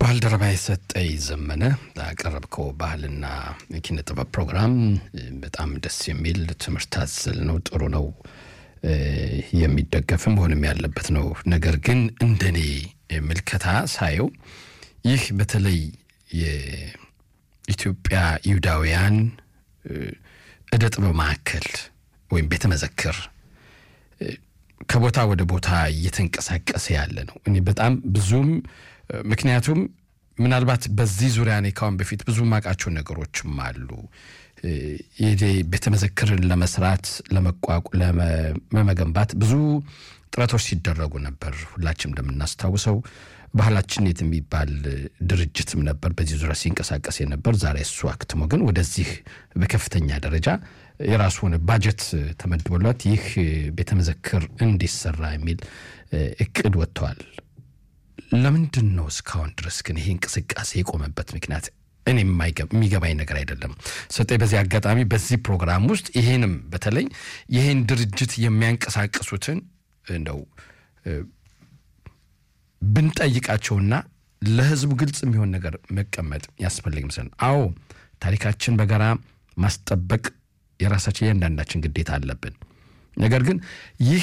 ባልደረባ የሰጠኝ ዘመነ ያቀረብከው ባህልና የኪነ ጥበብ ፕሮግራም በጣም ደስ የሚል ትምህርት አዘል ነው። ጥሩ ነው፣ የሚደገፍም መሆንም ያለበት ነው። ነገር ግን እንደኔ ምልከታ ሳየው ይህ በተለይ የኢትዮጵያ ይሁዳውያን እደ ጥበብ ማዕከል ወይም ቤተ መዘክር ከቦታ ወደ ቦታ እየተንቀሳቀሰ ያለ ነው። እኔ በጣም ብዙም ምክንያቱም ምናልባት በዚህ ዙሪያ እኔ ካሁን በፊት ብዙ ማውቃቸው ነገሮችም አሉ። ቤተ መዘክርን ለመስራት ለመገንባት ብዙ ጥረቶች ሲደረጉ ነበር። ሁላችንም እንደምናስታውሰው ባህላችን የት የሚባል ድርጅትም ነበር በዚህ ዙሪያ ሲንቀሳቀስ የነበር። ዛሬ እሱ አክትሞ ግን ወደዚህ በከፍተኛ ደረጃ የራሱ ሆነ ባጀት ተመድቦላት ይህ ቤተ መዘክር እንዲሰራ የሚል እቅድ ወጥተዋል። ለምንድን ነው እስካሁን ድረስ ግን ይሄ እንቅስቃሴ የቆመበት ምክንያት እኔ የሚገባኝ ነገር አይደለም። ሰጠኝ በዚህ አጋጣሚ በዚህ ፕሮግራም ውስጥ ይሄንም በተለይ ይሄን ድርጅት የሚያንቀሳቅሱትን እንደው ብንጠይቃቸውና ለሕዝቡ ግልጽ የሚሆን ነገር መቀመጥ ያስፈልግ ምስል አዎ ታሪካችን በጋራ ማስጠበቅ የራሳችን እያንዳንዳችን ግዴታ አለብን። ነገር ግን ይህ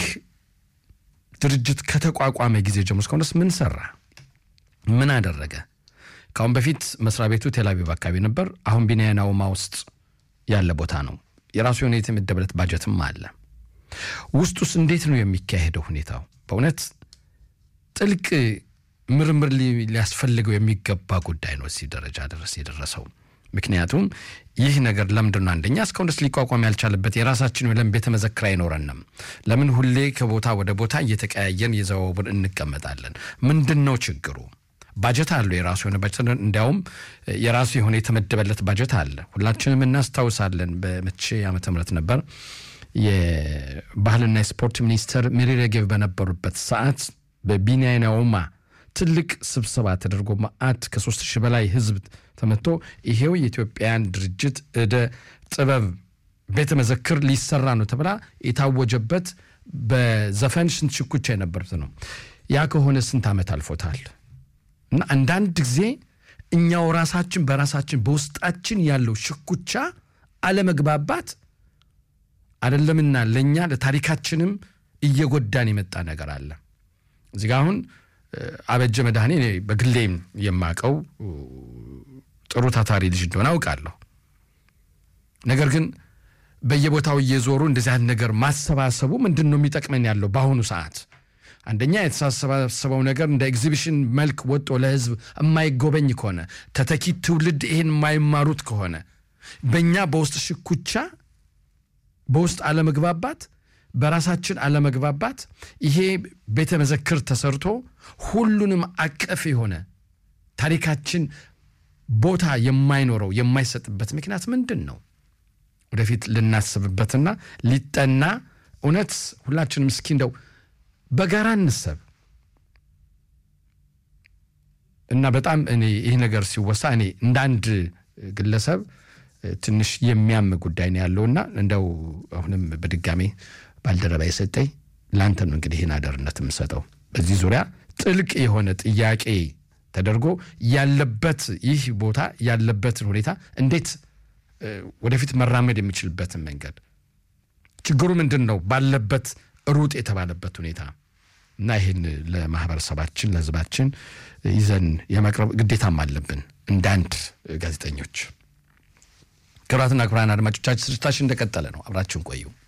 ድርጅት ከተቋቋመ ጊዜ ጀምሮ እስካሁን ድረስ ምን ሰራ? ምን አደረገ? ከአሁን በፊት መስሪያ ቤቱ ቴልአቪቭ አካባቢ ነበር። አሁን ቢንያና ውማ ውስጥ ያለ ቦታ ነው። የራሱ የሆነ የተመደበለት ባጀትም አለ። ውስጡስ እንዴት ነው የሚካሄደው ሁኔታው? በእውነት ጥልቅ ምርምር ሊያስፈልገው የሚገባ ጉዳይ ነው እዚህ ደረጃ ድረስ የደረሰው። ምክንያቱም ይህ ነገር ለምንድን ነው አንደኛ እስካሁን ድረስ ሊቋቋም ያልቻለበት የራሳችን ለምን ቤተ መዘክር አይኖረንም? ለምን ሁሌ ከቦታ ወደ ቦታ እየተቀያየን የዘዋውር እንቀመጣለን? ምንድን ነው ችግሩ? ባጀት አለው የራሱ የሆነ ባጀት፣ እንዲያውም የራሱ የሆነ የተመደበለት ባጀት አለ። ሁላችንም እናስታውሳለን። በመቼ ዓመተ ምህረት ነበር የባህልና የስፖርት ሚኒስተር ሚሪ ሬጌቭ በነበሩበት ሰዓት በቢንያና ውማ ትልቅ ስብሰባ ተደርጎ መዓት ከሶስት ሺህ በላይ ህዝብ ተመቶ ይሄው የኢትዮጵያን ድርጅት እደ ጥበብ ቤተ መዘክር ሊሰራ ነው ተብላ የታወጀበት በዘፈን ስንት ሽኩቻ የነበሩት ነው። ያ ከሆነ ስንት ዓመት አልፎታል። እና አንዳንድ ጊዜ እኛው ራሳችን በራሳችን በውስጣችን ያለው ሽኩቻ አለመግባባት አይደለምና ለእኛ ለታሪካችንም እየጎዳን የመጣ ነገር አለ። እዚህ ጋ አሁን አበጀ መድኃኔ እኔ በግሌም የማቀው ጥሩ ታታሪ ልጅ እንደሆነ አውቃለሁ። ነገር ግን በየቦታው እየዞሩ እንደዚህ አይነት ነገር ማሰባሰቡ ምንድን ነው የሚጠቅመን ያለው በአሁኑ ሰዓት? አንደኛ የተሰባሰበው ነገር እንደ ኤግዚቢሽን መልክ ወጦ ለህዝብ የማይጎበኝ ከሆነ ተተኪ ትውልድ ይሄን የማይማሩት ከሆነ በእኛ በውስጥ ሽኩቻ፣ በውስጥ አለመግባባት በራሳችን አለመግባባት ይሄ ቤተ መዘክር ተሰርቶ ሁሉንም አቀፍ የሆነ ታሪካችን ቦታ የማይኖረው የማይሰጥበት ምክንያት ምንድን ነው? ወደፊት ልናስብበትና ሊጠና እውነት ሁላችንም እስኪ እንደው በጋራ እንሰብ እና በጣም እኔ ይህ ነገር ሲወሳ እኔ እንደ አንድ ግለሰብ ትንሽ የሚያም ጉዳይ ነው ያለውና እንደው አሁንም በድጋሜ ባልደረባ የሰጠኝ ለአንተ ነው እንግዲህ ይህን አደርነት የምሰጠው በዚህ ዙሪያ ጥልቅ የሆነ ጥያቄ ተደርጎ ያለበት ይህ ቦታ ያለበትን ሁኔታ እንዴት ወደፊት መራመድ የሚችልበትን መንገድ ችግሩ ምንድን ነው ባለበት ሩጥ የተባለበት ሁኔታ እና ይህን ለማህበረሰባችን ለሕዝባችን ይዘን የማቅረብ ግዴታም አለብን እንደ አንድ ጋዜጠኞች። ክቡራትና ክቡራን አድማጮቻችን ስርጭታችን እንደቀጠለ ነው። አብራችሁን ቆዩ።